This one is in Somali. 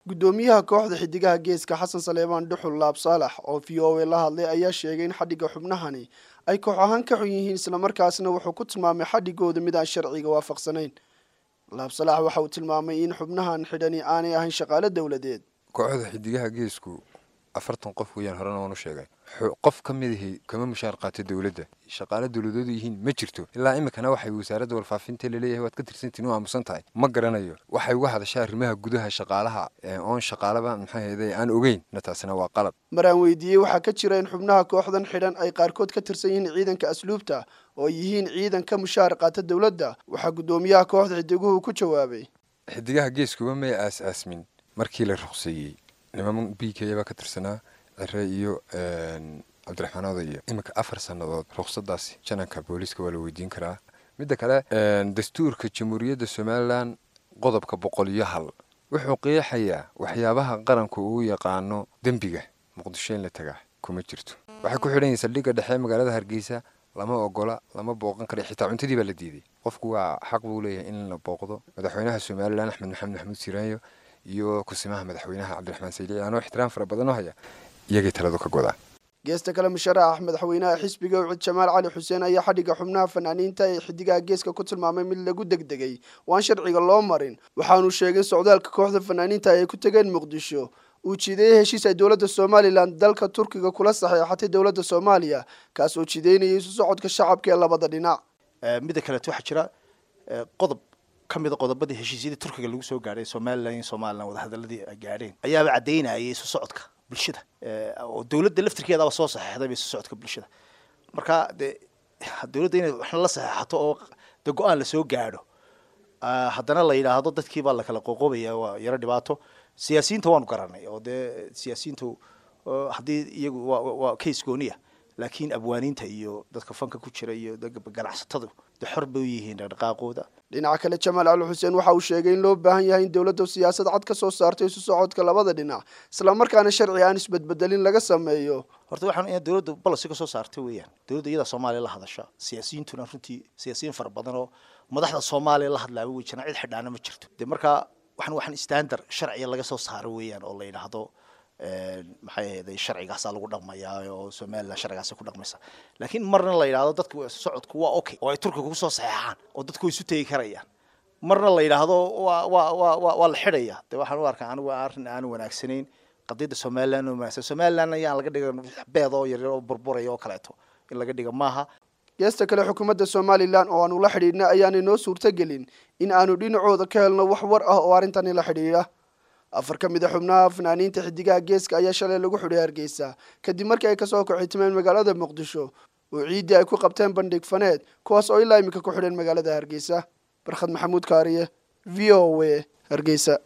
guddoomiyaha kooxda xidigaha geeska xasan saleebaan dhuxul laab saalax oo v o a la hadlay ayaa sheegay in xadhigga xubnahani ay koox ahaan ka xun yihiin islamarkaasna wuxuu ku tilmaamay xadhigooda mid aan sharciga waafaqsanayn laab salax waxa uu tilmaamay in xubnahan xidhani aanay ahayn shaqaale dowladeed kooxda xidigaha geesku afartan qof weeyaan horena waan u sheegay qof ka mid ahi kama mushaar qaato dowladda shaqaale dowladoodu yihiin ma jirto ilaa iminkana waxay wasaaradda warfaafinta laleeyahay waad ka tirsantiin u aamusan tahay ma garanayo waxay uga hadashaa arrimaha gudaha shaqaalaha oon shaqaalaba maxay ahayday aan ogeyn na taasina waa qalab mar aan weydiiyey waxaa ka jira in xubnaha kooxdan xidhan ay qaarkood ka tirsan yihiin ciidanka asluubta oo ay yihiin ciidan ka mushaar qaata dowladda waxaa guddoomiyaha kooxda xidiguhu ku jawaabay xidigaha geeskuba may aas-aasmin markii la ruqseeyey niman b k baa ka tirsanaa cire iyo cabdiraxmaan odayo iminka afar sannadood ruqsadaasi jananka booliiska waa la weydiin karaa midda kale dastuurka jamhuuriyadda somalilan qodobka boqol iyo hal wuxuu qeexayaa waxyaabaha qaranku uu yaqaano dembiga muqdisho in la tagaa kuma jirto waxay ku xidhan yihin saldhigga dhexe magaalada hargeysa lama ogola lama booqan kara xitaa cuntadii baa la diiday qofku waa xaq buu leeyahay in la booqdo madaxweynaha somalilan axmed maxamed maxamuud siraanyo iyo kusimaha madaxweynaha cabdiraxmaan saylici anoo ixtiraam fara badan oo haya iyagay taladu ka godaan geesta kale musharax madaxweynaha xisbiga ucid jamaal cali xuseen ayaa xadhigga xubnaha fanaaniinta ee xidigaha geeska ku tilmaamay mid lagu degdegay waan sharciga loo marin waxaanuu sheegay socdaalka kooxda fanaaniinta ay ku tegeen muqdisho uu jideeyey heshiis ay dowladda somalilan dalka turkiga kula saxeexatay dowladda soomaaliya kaas oo jideynayay isu socodka shacabka ee labada dhinac midda kaleeto waxaa jira qodob ka mida qodobadii heshiisyadii turkiga lagu soo gaadhay somalilan iyo somalilan wadahadaladii ay gaadheen ayaaba caddaynayay isu socodka bulshada oo dowladda laftirkeedaba soo saxeexdayba isu socodka bulshada marka dee dowladda inay waxna la saxeexato oo de go-aan lasoo gaadho haddana la yidhaahdo dadkii baa lakala qoqobaya waa yaro dhibaato siyaasiyiinta waanu garanay oo dee siyaasiyiintu haddii iyagu waa case gooniya laakiin abwaaniinta iyo dadka fanka ku jira iyo ganacsatadu de xor bay u yihiin dhaqdhaqaaqooda dhinaca kale jamaal cali xuseen waxa uu sheegay in loo baahan yahay in dowladda siyaasad cad ka soo saarto isu socodka labada dhinac islamarkaana sharci aan isbedbedelin laga sameeyo horta waxaan in dowladda bolosi ka soo saartay weeyaan dowladda iyada soomaaliya la hadasha siyaasiyiintuna runtii siyaasiyiin fara badan oo madaxda soomaaliya la hadlaaba wey jiraan cid xidhaana ma jirto de markaa waxaan waxaan standard sharciga laga soo saaro weeyaan oo la yidhaahdo maxay ahayday sharcigaasaa lagu dhaqmayaa oo somalilan sharcigaasa ku dhaqmaysa laakiin marna la yidhahdo dadka socodku waa okay oo ay turkiga kusoo saxeexaan oo dadku way isu tegi karayaan marna la yidhaahdo waa waa waa wa waa la xidhaya de waxaan u arkaa anigu arrin aan wanaagsanayn qadiyadda somalilan oo wanaagsan somalilan ayaan laga dhiga beed oo yaryar oo burburaya oo kaleeto in laga dhiga maaha geesta kale xukuumadda somalilan oo aanu la xidhiidhna ayaanay noo suurtogelin in aanu dhinacooda ka helno wax war ah oo arrintani la xidhiidha afar ka mid a xubnaha fanaaniinta xidigaha geeska ayaa shalay lagu xidhay hargeysa kadib markii ay kasoo kaxitimeen magaalada muqdisho oo ciiddii ay ku qabteen bandhig faneed kuwaas oo ilaa iminka ku xidheen magaalada hargeysa barkhad maxamuud kaariye v o a hargeysa